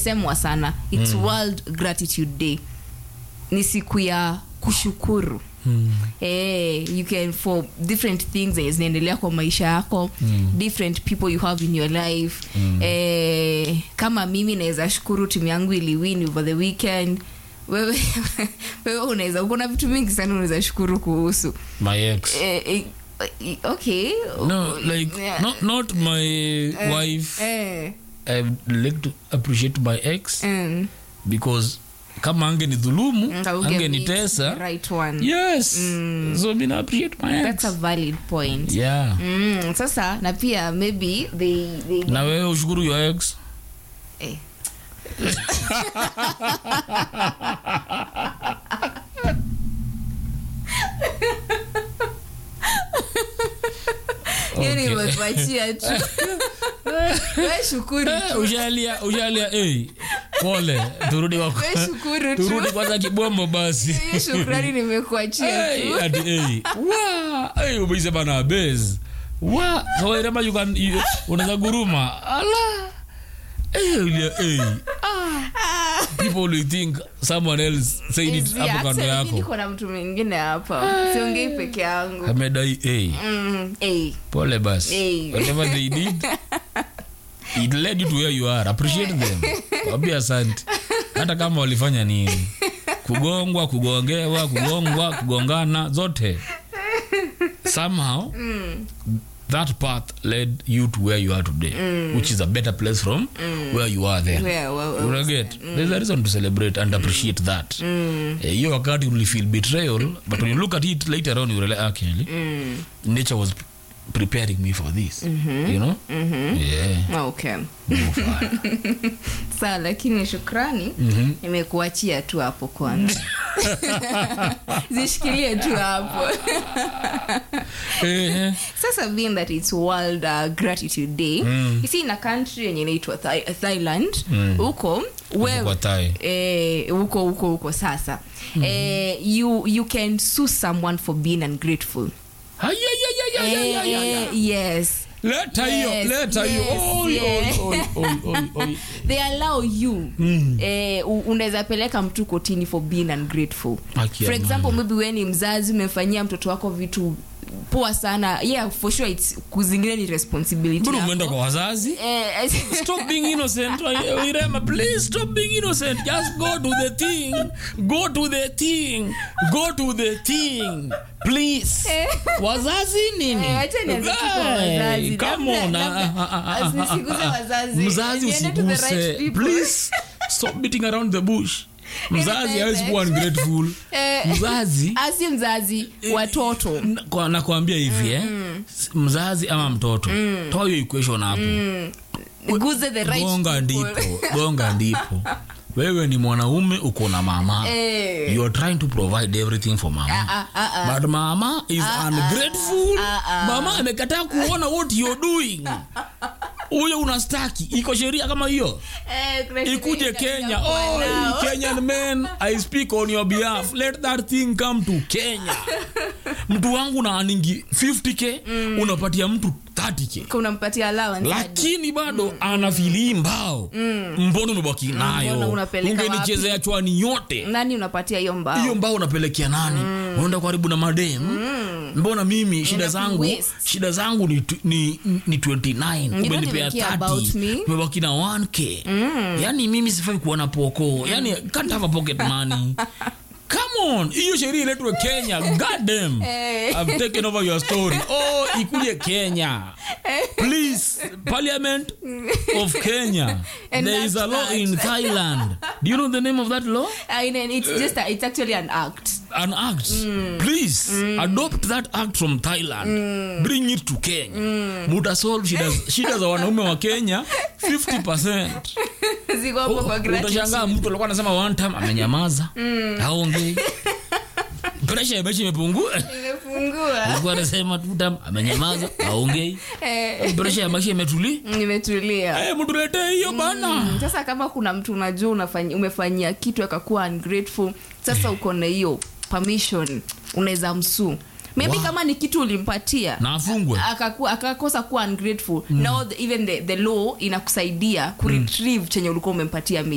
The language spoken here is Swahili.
imesemwa sana its world gratitude day ni siku ya kushukuru Mm. Eh, you can for different things zenye zinaendelea kwa maisha yako mm. different people you have in your life mm. eh, kama mimi naweza shukuru timu yangu iliwin over the weekend wewe wewe unaweza kuna vitu mingi sana unaweza shukuru kuhusu my ex eh, eh, eh, okay no like Yeah. not, not my wife eh, i like to appreciate my ex mm. because kama ange ni dhulumu Ngauge ange ni meet tesa the right one yes so mi na appreciate my that's a ex valid point yeah mm, sasa na pia maybe they, they na wewe ushukuru your ex eh. hiyo Okay. nimekuachia tu we shukuru Eh, tu ushalia ushalia hey, pole turudi wako we shukuru turudi tu kwanza kibombo basi hiyo shukrani nimekuachia Hey, tu ati, hey. Wa, hey, umeisema na base wa kawairema you can you- unaweza guruma ala hey, ulia, hey. Ah. people will think someone else said it Easy, hapo kando actually, yako niko na mtu mwingine hapa siongei peke yangu amedai hey. Mm, eh. pole basi Hey. whatever they did it led you to where you are appreciate them waambie asante hata kama walifanya nini kugongwa kugongewa kugongwa kugongana zote somehow that path led you to where you are today which is a better place from where you are then Where- where- where Una get there's a reason to celebrate and appreciate that Eh, hiyo wakati uli feel betrayal but when you look at it later on you realize actually nature was preparing me for this you know yeah okay Move on. sawa lakini shukrani nimekuachia tu hapo kwanza zishikilie tu hapo Eh, sasa being that its world uh, gratitude day mm. isi in a country yenye inaitwa Thai- thailand huko we- kwa Thai. eh, huko huko huko sasa eh, you, you can sue someone for being ungrateful Ay, ay, ay, ay, ay, ay, ay, ay. Eh, yes leta hiyo Yes, leta hiyo yes, Oi, yes. oi, oi, oi, oi, oi. they allow you mm. eh, u- unaweza peleka mtu kotini for being ungrateful Haki ya for example Mungu. maybe we ni mzazi umemfanyia mtoto wako vitu poa sana yeah for sure it's kuzingine ni responsibility mbona yako. umeenda kwa wazazi eh, stop being innocent irema please stop being innocent just go to the thing go to the thing go to the thing please wazazi nini Eh, acha nianze tu kwa Hey, wazazi. come Labda- on labda- ah, ah, ah, ah, nisiguze ah, ah. wazazi. mzazi Niende to the right usiguse people. please stop beating around the bush mzazi Niende hawezi kuwa direct. ungrateful Eh, mzazi asi mzazi watoto Na- kwa- nakwambia hivi eh s- mzazi ama mtoto toa hiyo equation hapo guze the right gonga people. ndipo gonga ndipo wewe ni mwanaume uko na mama Eh. you are trying to provide everything for mama Ah, ah, ah. but mama is ungrateful mama amekataa kuona what you're doing huyo unastaki iko sheria kama hiyo Eh, kuna shida ikuje ita- kenya itakuwa oh, nao. kenyan men i speak on your behalf let that thing come to kenya mtu wangu na aningi 50k unapatia mtu 30k unampatia allowance hadi. lakini bado ana filii mbao mbona umebaki mbona nayo unapeleka ungenichezea chwani yote nani unapatia hiyo mbao hiyo mbao unapelekea nani unaenda karibu na madem mbona mimi shida Una zangu waste. shida zangu ni, tu- ni, ni 29 don't umenipea even care about me. 30 umebaki na 1k yani mimi sifai kuwa na poko yani can't have a pocket money come on hiyo sheria iletwe kenya goddamn i've taken over your story oh ikuje kenya please parliament of kenya And there is a that's law that. in thailand do you know the name of that law I mean, it's just a, it's actually an act an act please adopt that act from thailand bring it to kenya mutasolve shida, shida za wanaume wa kenya 50 ziko hapo kwa gratitude. utashangaa mtu alikuwa anasema one time amenyamaza aongei presha ya mechi imepungua Nimefungua. alikuwa anasema two time amenyamaza aongei Eh, presha ya maisha imetuli nimetulia Eh, mtuletee hiyo bana sasa kama kuna mtu unajua unafanya, umefanyia kitu akakuwa ungrateful sasa uko na hiyo permission unaweza msuu maybe Wow. kama ni kitu ulimpatia na afungwe akakuwa- akakosa kuwa ungrateful now the, even the, the law inakusaidia kuretrieve chenye ulikuwa umempatia